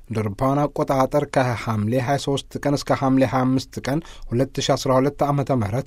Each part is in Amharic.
እንደ አውሮፓውያን አቆጣጠር ከሐምሌ 23 ቀን እስከ ሐምሌ 25 ቀን 2012 ዓ ም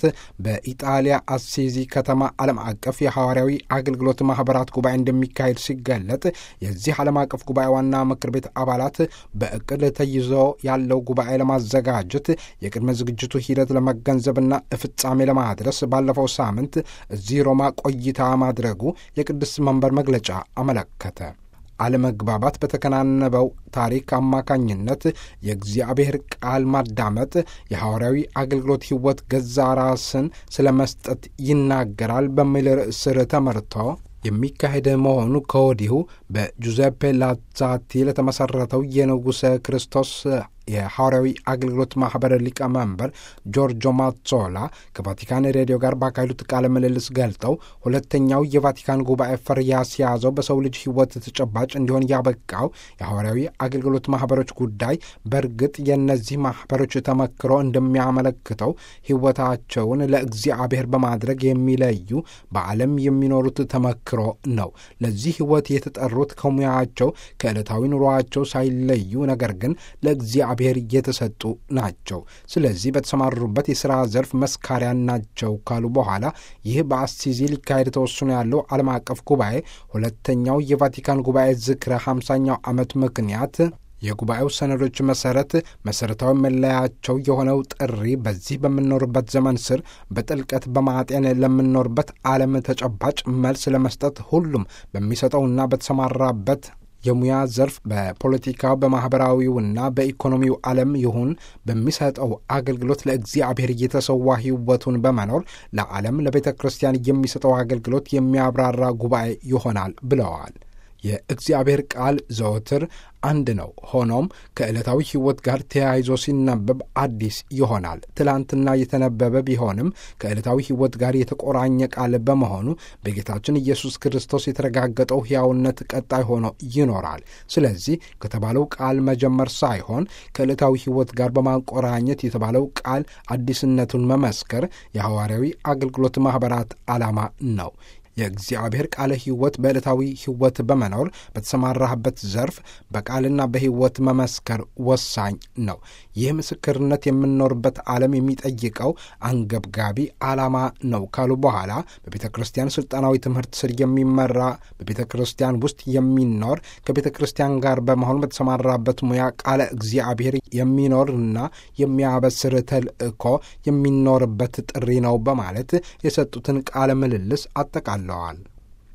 በኢጣሊያ አሲዚ ከተማ ዓለም አቀፍ የሐዋርያዊ አገልግሎት ማኅበራት ጉባኤ እንደሚካሄድ ሲገለጥ የዚህ ዓለም አቀፍ ጉባኤ ዋና ምክር ቤት አባላት በእቅድ ተይዞ ያለው ጉባኤ ለማዘጋጀት የቅድመ ዝግጅቱ ሂደት ለመገንዘብና ፍጻሜ ለማድረስ ባለፈው ሳምንት እዚህ ሮማ ቆይታ ማድረጉ የቅድስት መንበር መግለጫ አመለከተ። አለመግባባት በተከናነበው ታሪክ አማካኝነት የእግዚአብሔር ቃል ማዳመጥ የሐዋርያዊ አገልግሎት ሕይወት ገዛ ራስን ስለ መስጠት ይናገራል በሚል ርዕስ ስር ተመርቶ የሚካሄድ መሆኑ ከወዲሁ በጁዘፔ ላዛቲ ለተመሠረተው የንጉሠ ክርስቶስ የሐዋርያዊ አገልግሎት ማኅበር ሊቀመንበር ጆርጆ ማትሶላ ከቫቲካን ሬዲዮ ጋር ባካሄዱት ቃለ ምልልስ ገልጠው ሁለተኛው የቫቲካን ጉባኤ ፈር ያስያዘው በሰው ልጅ ሕይወት ተጨባጭ እንዲሆን ያበቃው የሐዋርያዊ አገልግሎት ማኅበሮች ጉዳይ በእርግጥ የእነዚህ ማኅበሮች ተመክሮ እንደሚያመለክተው ሕይወታቸውን ለእግዚአብሔር በማድረግ የሚለዩ በዓለም የሚኖሩት ተመክሮ ነው። ለዚህ ሕይወት የተጠሩት ከሙያቸው ከዕለታዊ ኑሯቸው ሳይለዩ ነገር ግን ለእግዚአብሔር እግዚአብሔር እየተሰጡ ናቸው። ስለዚህ በተሰማሩበት የሥራ ዘርፍ መስካሪያን ናቸው ካሉ በኋላ ይህ በአሲዚ ሊካሄድ ተወስኖ ያለው ዓለም አቀፍ ጉባኤ ሁለተኛው የቫቲካን ጉባኤ ዝክረ ሃምሳኛው ዓመት ምክንያት የጉባኤው ሰነዶች መሰረት መሰረታዊ መለያቸው የሆነው ጥሪ በዚህ በምንኖርበት ዘመን ስር በጥልቀት በማጤን ለምንኖርበት ዓለም ተጨባጭ መልስ ለመስጠት ሁሉም በሚሰጠውና በተሰማራበት የሙያ ዘርፍ በፖለቲካው በማኅበራዊውና በኢኮኖሚው ዓለም ይሁን በሚሰጠው አገልግሎት ለእግዚአብሔር እየተሰዋ ሕይወቱን በመኖር ለዓለም ለቤተ ክርስቲያን የሚሰጠው አገልግሎት የሚያብራራ ጉባኤ ይሆናል ብለዋል። የእግዚአብሔር ቃል ዘወትር አንድ ነው። ሆኖም ከዕለታዊ ሕይወት ጋር ተያይዞ ሲነበብ አዲስ ይሆናል። ትላንትና የተነበበ ቢሆንም ከዕለታዊ ሕይወት ጋር የተቆራኘ ቃል በመሆኑ በጌታችን ኢየሱስ ክርስቶስ የተረጋገጠው ሕያውነት ቀጣይ ሆኖ ይኖራል። ስለዚህ ከተባለው ቃል መጀመር ሳይሆን ከዕለታዊ ሕይወት ጋር በማቆራኘት የተባለው ቃል አዲስነቱን መመስከር የሐዋርያዊ አገልግሎት ማኅበራት ዓላማ ነው። የእግዚአብሔር ቃለ ሕይወት በዕለታዊ ሕይወት በመኖር በተሰማራህበት ዘርፍ በቃልና በሕይወት መመስከር ወሳኝ ነው። ይህ ምስክርነት የምንኖርበት ዓለም የሚጠይቀው አንገብጋቢ ዓላማ ነው ካሉ በኋላ በቤተ ክርስቲያን ሥልጣናዊ ትምህርት ስር የሚመራ በቤተ ክርስቲያን ውስጥ የሚኖር ከቤተ ክርስቲያን ጋር በመሆን በተሰማራበት ሙያ ቃለ እግዚአብሔር የሚኖርና የሚያበስር ተልእኮ የሚኖርበት ጥሪ ነው በማለት የሰጡትን ቃለ ምልልስ አጠቃለዋል።